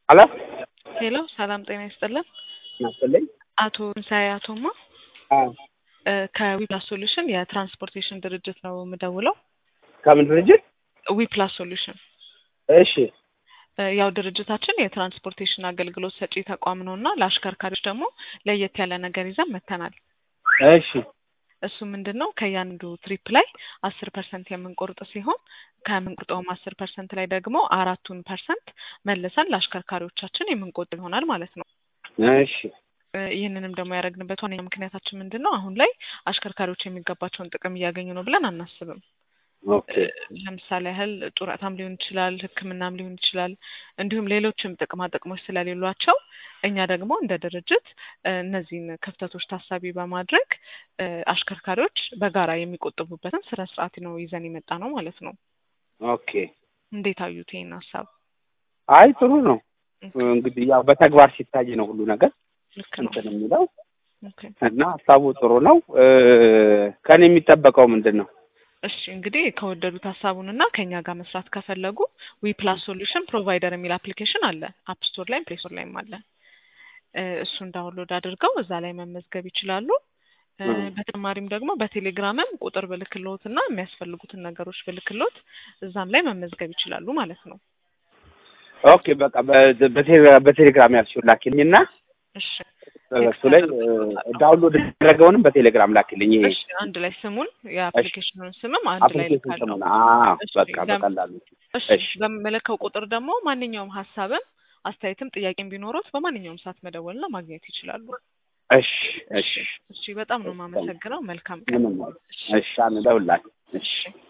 ሄሎ ሄሎ ሰላም ጤና ይስጥልን። ናስልኝ አቶ ትንሳኤ አቶማ እ ከዊፕላስ ሶሉሽን የትራንስፖርቴሽን ድርጅት ነው የምደውለው። ከምን ድርጅት? ዊፕላስ ሶሉሽን እሺ እ ያው ድርጅታችን የትራንስፖርቴሽን አገልግሎት ሰጪ ተቋም ነው እና ለአሽከርካሪዎች ደግሞ ለየት ያለ ነገር ይዘን መጥተናል። እሺ እሱ ምንድን ነው ከእያንዱ ትሪፕ ላይ አስር ፐርሰንት የምንቆርጥ ሲሆን ከምንቆርጠውም አስር ፐርሰንት ላይ ደግሞ አራቱን ፐርሰንት መልሰን ለአሽከርካሪዎቻችን የምንቆጥብ ይሆናል ማለት ነው። እሺ እ ይህንንም ደግሞ ያደረግንበት ዋነኛ ምክንያታችን ምንድን ነው? አሁን ላይ አሽከርካሪዎች የሚገባቸውን ጥቅም እያገኙ ነው ብለን አናስብም። ኦኬ ለምሳሌ ያህል ጡረታም ሊሆን ይችላል፣ ሕክምናም ሊሆን ይችላል፣ እንዲሁም ሌሎችም ጥቅማ ጥቅሞች ስለሌሏቸው እኛ ደግሞ እንደ ድርጅት እ እነዚህን ክፍተቶች ታሳቢ በማድረግ እ አሽከርካሪዎች በጋራ የሚቆጥቡበትን ስነ ስርዓት ነው ይዘን የመጣ ነው ማለት ነው። ኦኬ እንዴት አዩት ይህን ሀሳብ? አይ ጥሩ ነው። እንግዲህ ያው በተግባር ሲታይ ነው ሁሉ ነገር ልክ ነው። እንትን የሚለው ኦኬ እና ሀሳቡ ጥሩ ነው። እ ከኔ የሚጠበቀው ምንድን ነው? እሺ እንግዲህ ከወደዱት ሀሳቡን እና ከእኛ ጋር መስራት ከፈለጉ ዊ ፕላስ ሶሉሽን ፕሮቫይደር የሚል አፕሊኬሽን አለ። አፕ ስቶር ላይም ፕሌይ ስቶር ላይም አለ። እ እሱን ዳውንሎድ አድርገው እዛ ላይ መመዝገብ ይችላሉ። እ እ በተጨማሪም ደግሞ በቴሌግራምም ቁጥር ብልክሎት እና የሚያስፈልጉትን ነገሮች ብልክሎት እዛም ላይ መመዝገብ ይችላሉ ማለት ነው። ኦኬ በቃ በ- በቴሌ- በቴሌግራም ያልሽው ላኪልኝ እና እሺ በሱ ላይ እ ዳውንሎድ የተደረገውንም በቴሌግራም ላኪልኝ። ይሄ እሺ አንድ ላይ ስሙን የአፕሊኬሽኑን ስምም አንድ ላይ አፕሊኬሽን ልካለሁ። ስሙን አዎ፣ እሺ በቃ ለም- በቀላሉ እሺ እሺ በምልከው ቁጥር ደግሞ ማንኛውም ሀሳብም አስተያየትም ጥያቄም ቢኖሩት በማንኛውም ሰዓት መደወልና ማግኘት ይችላሉ። እሺ እሺ እሺ እሺ በጣም ነው የማመሰግነው። መልካም ቀን። ምንም እሺ አንደውላለን። እሺ እሺ